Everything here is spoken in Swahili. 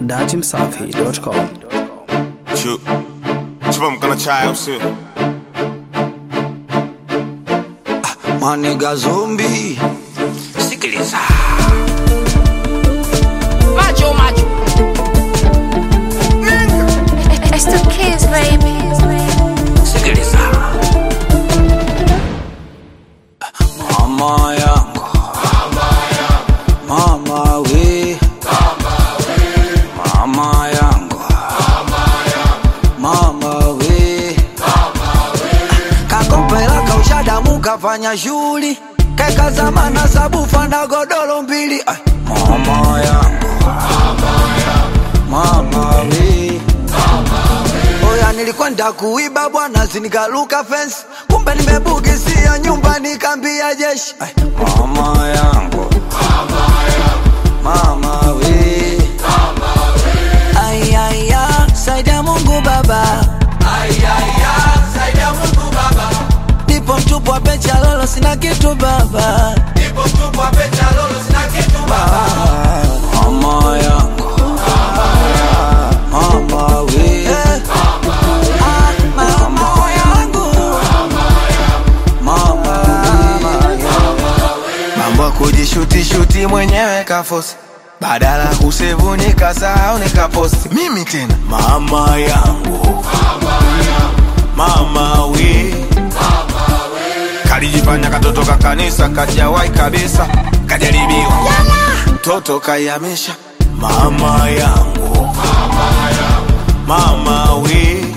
datimsafi.com. Chu. Chupa mkono chai au sio? Maniga zombi sikiliza Macho, macho. It's the kids, baby. sikiliza mama yangu mama we mama yangu mama we kakopela kaushadamu kafanya shughuli kekazamana sabufa na godoro mbili Ay, mama yangu mama we Oya nilikwenda kuiba bwana sinikaluka fence kumbe nimebugisia nyumba nikambia jeshi Ay, mama yangu mama we ayaya saidia mungu baba nipo mtupu wa pecha lolo sina kitu baba Ah, mama yangu mama we Ah, mama yangu mama we mambo ya kujishutishuti mwenyewe kafosi badala ya kusevu nikasahau nikaposti mimi tena Mama yangu. Mama we. kalijifanya katoto ka kanisa kajawai kabisa kajaribiwa mtoto kaiamisha Mama yangu. Mama we.